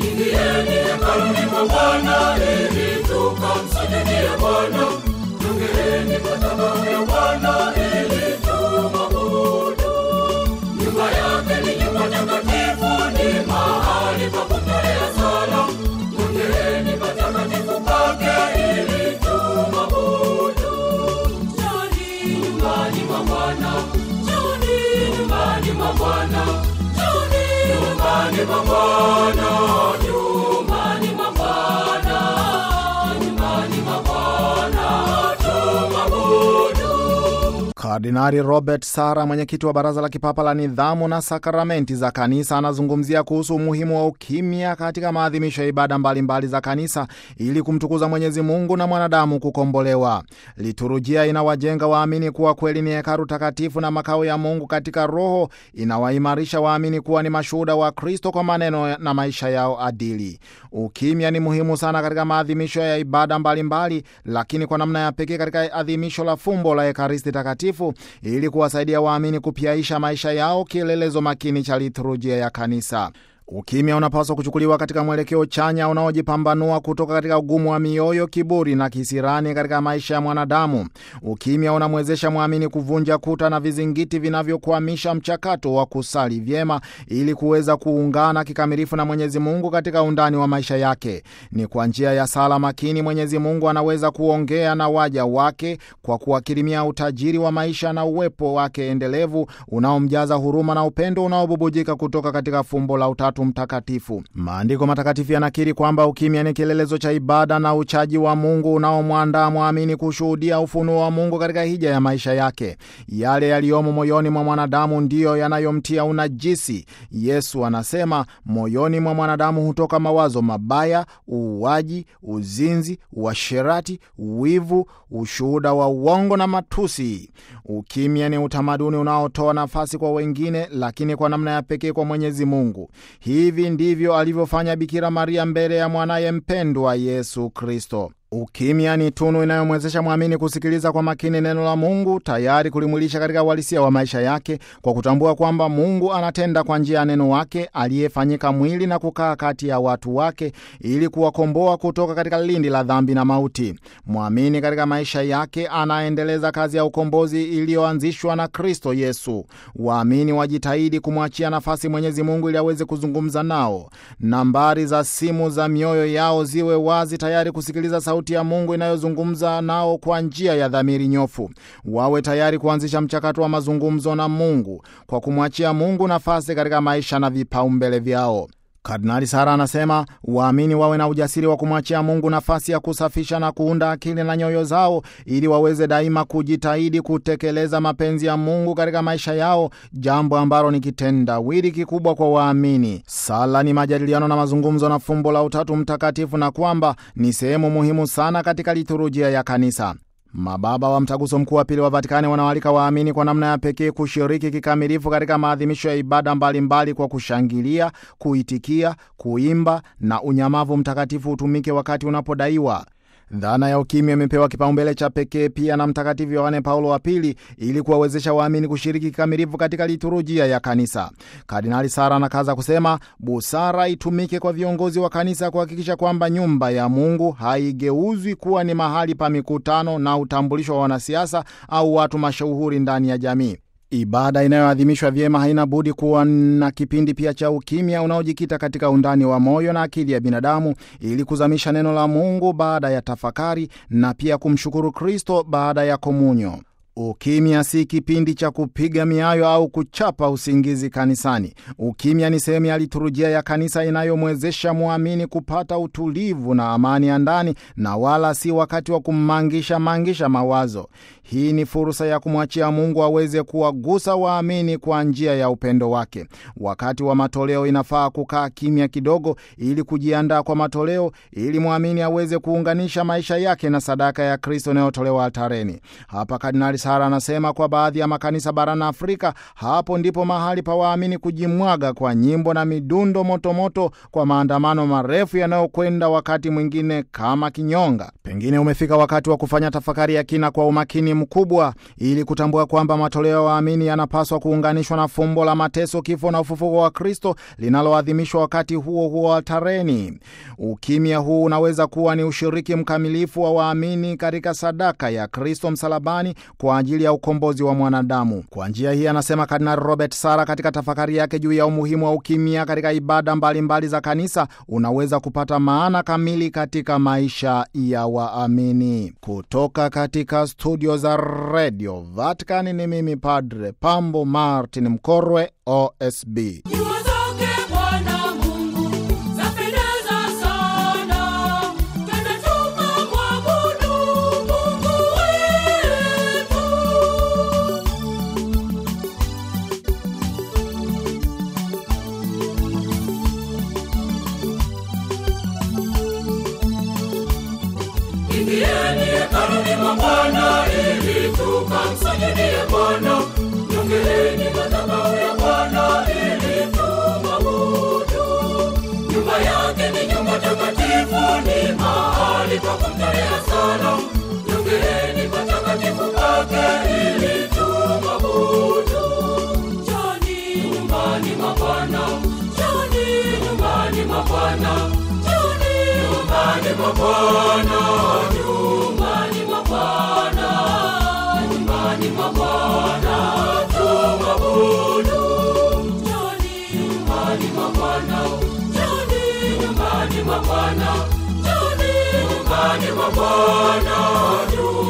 Ingieni hekaluni mwa Bwana ili tukamsujudie Bwana. Jongeeni madhabahu ya Bwana ili tumwabudu. Nyumba yake ni nyumba takatifu, ni mahali pa kutolea sala. Jongeeni patakatifu pake ili tumwabudu. Njooni nyumbani mwa Bwana, njooni nyumbani mwa Bwana, njooni nyumbani mwa Bwana, nyumbani mwa Bwana, nyumbani mwa Bwana, tumwabudu. Kardinali Robert Sara, mwenyekiti wa Baraza la Kipapa la Nidhamu na Sakramenti za Kanisa, anazungumzia kuhusu umuhimu wa ukimya katika maadhimisho ya ibada mbalimbali mbali za Kanisa ili kumtukuza Mwenyezi Mungu na mwanadamu kukombolewa. Liturujia inawajenga waamini kuwa kweli ni hekalu takatifu na makao ya Mungu katika Roho, inawaimarisha waamini kuwa ni mashuhuda wa Kristo kwa maneno na maisha yao adili. Ukimya ni muhimu sana katika maadhimisho ya ibada mbalimbali mbali, lakini kwa namna ya pekee katika adhimisho la fumbo la Ekaristi Takatifu ili kuwasaidia waamini kupyaisha maisha yao, kielelezo makini cha liturujia ya Kanisa. Ukimya unapaswa kuchukuliwa katika mwelekeo chanya unaojipambanua kutoka katika ugumu wa mioyo, kiburi na kisirani katika maisha ya mwanadamu. Ukimya unamwezesha mwamini kuvunja kuta na vizingiti vinavyokwamisha mchakato wa kusali vyema ili kuweza kuungana kikamilifu na Mwenyezi Mungu katika undani wa maisha yake. Ni kwa njia ya sala makini Mwenyezi Mungu anaweza kuongea na waja wake kwa kuwakirimia utajiri wa maisha na uwepo wake endelevu unaomjaza huruma na upendo unaobubujika kutoka katika fumbo la Utatu Mtakatifu. Maandiko matakatifu yanakiri kwamba ukimya ni kielelezo cha ibada na uchaji wa Mungu unaomwandaa mwamini kushuhudia ufunuo wa Mungu katika hija ya maisha yake. Yale yaliyomo moyoni mwa mwanadamu ndiyo yanayomtia unajisi. Yesu anasema moyoni mwa mwanadamu hutoka mawazo mabaya, uuaji, uzinzi, uasherati, wivu, ushuhuda wa uongo na matusi. Ukimya ni utamaduni unaotoa nafasi kwa wengine, lakini kwa namna ya pekee kwa Mwenyezi Mungu. Hivi ndivyo alivyofanya Bikira Maria mbele ya mwanaye mpendwa Yesu Kristo. Ukimya ni tunu inayomwezesha mwamini kusikiliza kwa makini neno la Mungu, tayari kulimwilisha katika uhalisia wa maisha yake, kwa kutambua kwamba Mungu anatenda kwa njia ya neno wake aliyefanyika mwili na kukaa kati ya watu wake ili kuwakomboa kutoka katika lindi la dhambi na mauti. Mwamini katika maisha yake anaendeleza kazi ya ukombozi iliyoanzishwa na Kristo Yesu. Waamini wajitahidi kumwachia nafasi Mwenyezi Mungu ili aweze kuzungumza nao. Nambari za simu za mioyo yao ziwe wazi, tayari kusikiliza sauti ya Mungu inayozungumza nao kwa njia ya dhamiri nyofu. Wawe tayari kuanzisha mchakato wa mazungumzo na Mungu kwa kumwachia Mungu nafasi katika maisha na vipaumbele vyao. Kardinali Sara anasema waamini wawe na ujasiri wa kumwachia Mungu nafasi ya kusafisha na kuunda akili na nyoyo zao ili waweze daima kujitahidi kutekeleza mapenzi ya Mungu katika maisha yao, jambo ambalo ni kitendawili kikubwa kwa waamini. Sala ni majadiliano na mazungumzo na fumbo la Utatu Mtakatifu, na kwamba ni sehemu muhimu sana katika liturujia ya Kanisa. Mababa wa Mtaguso Mkuu wa Pili wa Vatikani wanawalika waamini kwa namna ya pekee kushiriki kikamilifu katika maadhimisho ya ibada mbalimbali mbali kwa kushangilia, kuitikia, kuimba na unyamavu mtakatifu utumike wakati unapodaiwa. Dhana ya ukimya imepewa kipaumbele cha pekee pia na Mtakatifu Yohane Paulo wa Pili ili kuwawezesha waamini kushiriki kikamilifu katika liturujia ya kanisa. Kardinali Sara anakaza kusema busara itumike kwa viongozi wa kanisa kuhakikisha kwamba nyumba ya Mungu haigeuzwi kuwa ni mahali pa mikutano na utambulisho wa wanasiasa au watu mashuhuri ndani ya jamii. Ibada inayoadhimishwa vyema haina budi kuwa na kipindi pia cha ukimya unaojikita katika undani wa moyo na akili ya binadamu ili kuzamisha neno la Mungu baada ya tafakari na pia kumshukuru Kristo baada ya komunyo. Ukimya si kipindi cha kupiga miayo au kuchapa usingizi kanisani. Ukimya ni sehemu ya liturujia ya kanisa inayomwezesha mwamini kupata utulivu na amani ya ndani, na wala si wakati wa kumangisha mangisha mawazo. Hii ni fursa ya kumwachia Mungu aweze kuwagusa waamini kwa njia ya upendo wake. Wakati wa matoleo, inafaa kukaa kimya kidogo ili kujiandaa kwa matoleo, ili mwamini aweze kuunganisha maisha yake na sadaka ya Kristo inayotolewa altareni. Hapa Kardinali Sara anasema kwa baadhi ya makanisa barani Afrika, hapo ndipo mahali pa waamini kujimwaga kwa nyimbo na midundo motomoto moto kwa maandamano marefu yanayokwenda wakati mwingine kama kinyonga. Pengine umefika wakati wa kufanya tafakari ya kina kwa umakini mkubwa, ili kutambua kwamba matoleo ya waamini yanapaswa kuunganishwa na fumbo la mateso, kifo na ufufuko wa Kristo linaloadhimishwa wakati huo huo altareni. Ukimya huu unaweza kuwa ni ushiriki mkamilifu wa waamini katika sadaka ya Kristo msalabani kwa ajili ya ukombozi wa mwanadamu. Kwa njia hii, anasema Kardinali Robert Sara katika tafakari yake juu ya umuhimu wa ukimya katika ibada mbalimbali mbali za kanisa, unaweza kupata maana kamili katika maisha ya waamini. Kutoka katika studio za redio Vatican, ni mimi Padre Pambo Martin Mkorwe, OSB. Nyua zake Bwana Mungu zapendeza sana, twende tukamwabudu Mungu wetu. Ingieni hekaluni mwa Bwana ili tukamsujudie Bwana. Jongeeni madhabahu ya Bwana ili tumwabudu. Nyumba yake ni nyumba takatifu, ni mahali pa kumtolea sala. Jongeeni patakatifu pake ili tumwabudu. Njoni nyumbani mwa Bwana, njoni nyumbani mwa Bwana, njoni nyumbani mwa Bwana, nyumbani mwa Bwana, nyumbani mwa Bwana tumwabudu. Njoni nyumbani mwa Bwana, njoni nyumbani mwa Bwana, njoni nyumbani mwa Bwana, nyumbani